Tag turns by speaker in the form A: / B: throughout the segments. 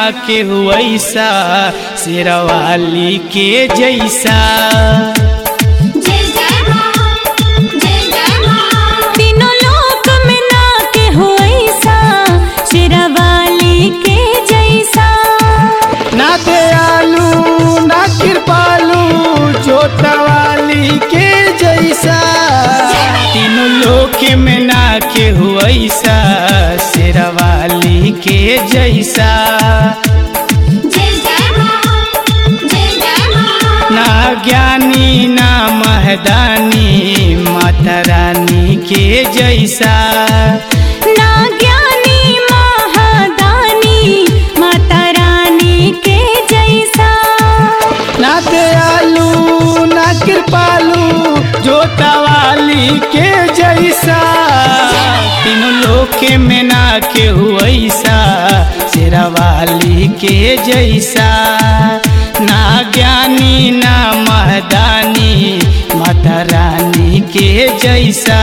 A: के वैसा शेरवाली के जैसा
B: जय जय मां जय जय मां
C: तीनों लोक में ना के हो ऐसा शेरावाली के जैसा
A: ना दयालु ना कृपालु जोतवाली के जैसा तीनों लोक में ना के वैसा शेरवाली के जैसा
B: जय जय मां जय जय मां
A: ना ज्ञानी ना महदानी माता रानी के जैसा
C: ना ज्ञानी महादानी माता रानी के जैसा
A: ना दयालु ना कृपालु जोतावाली के जैसा तीनों लोक में ना के वैसा शेरावाली के जैसा ना ज्ञानी ना महदानी माता रानी के जैसा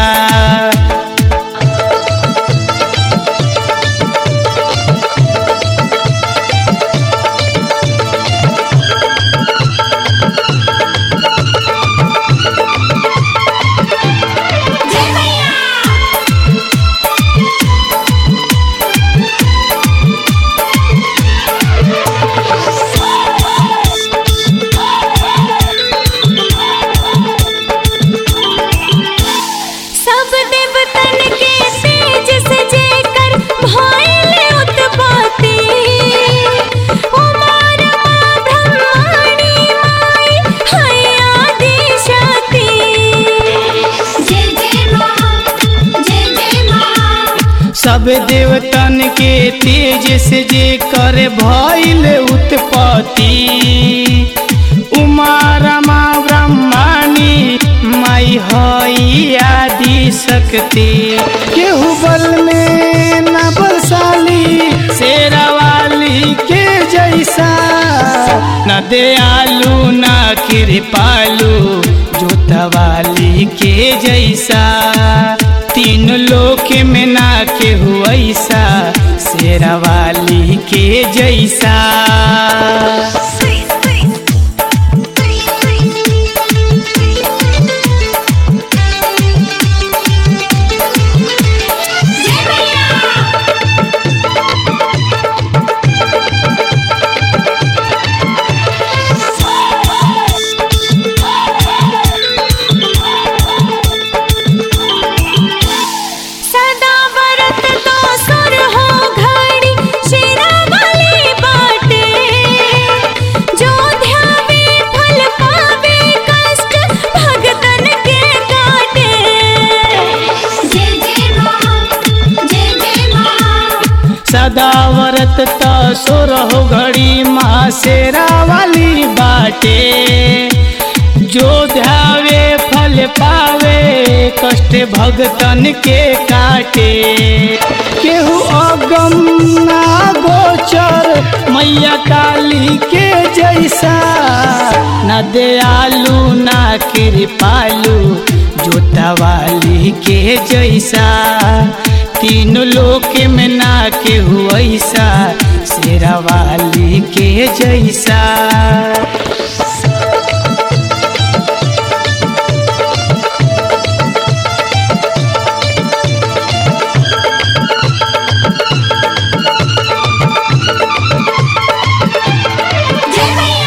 B: जय मैया
C: सब देवतन के तेज से जेकर भाइले उत्पत्ति उमार ब्रह्माणी माई है आदि शक्ति
B: जय जय मां जय जय मां
A: सब देवतन के तेज से जे कर भइल उत्पत्ति उमा रमा ब्रह्माणी माई हई आदि शक्ति केहू बल में न बलशाली शेरावाली के जैसा न दयालु न कृपालु जोतवाली के जैसा तीन लोक में ना के वैसा शेरावाली के जैसा
B: जय मैया
C: सदा व्रत तो सुर हो घड़ी शेरावाली बाटे जो ध्यावे फल पावे कष्ट भगतन के काटे
B: जय जय मां जय जय मां
A: सदा व्रत तो सोरह घड़ी माँ शेरावाली बाटे जो ध्यावे फल पावे कष्ट भगतन के काटे केहू अगम ना गोचर मैया काली के जैसा न दयालु ना कृपालु जोतावाली के जैसा तीन लोक में ना के वैसा शेरावाली के जैसा
B: जय मैया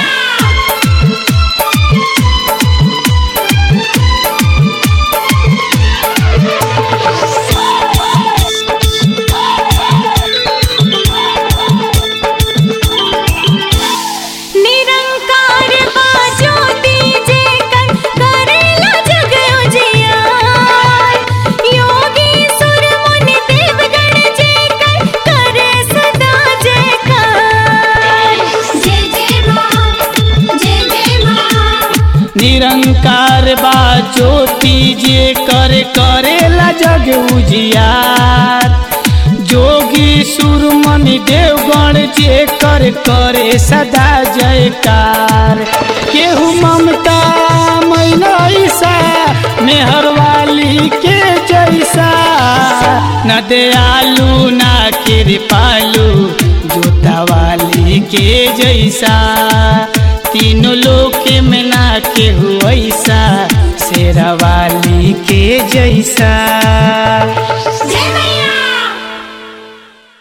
C: निरंकार बाजो दीजे कर करेला जग उजियार योगी सुर मुनि देवगण जे कर करे सदा जयकार
B: जय जय मां जय जय मां
A: निरंकार बा ज्योति जे कर करेला जग उजियार जोगी सुरमणि देवगण जे कर करे सदा जयकार केहू ममता मैनैसा मेहरवाली के जैसा न दयालु ना कृपालु जोतावाली के जैसा तीनों लोक में ना केहू ऐसा शेरा वाली के जैसा
B: जय मैया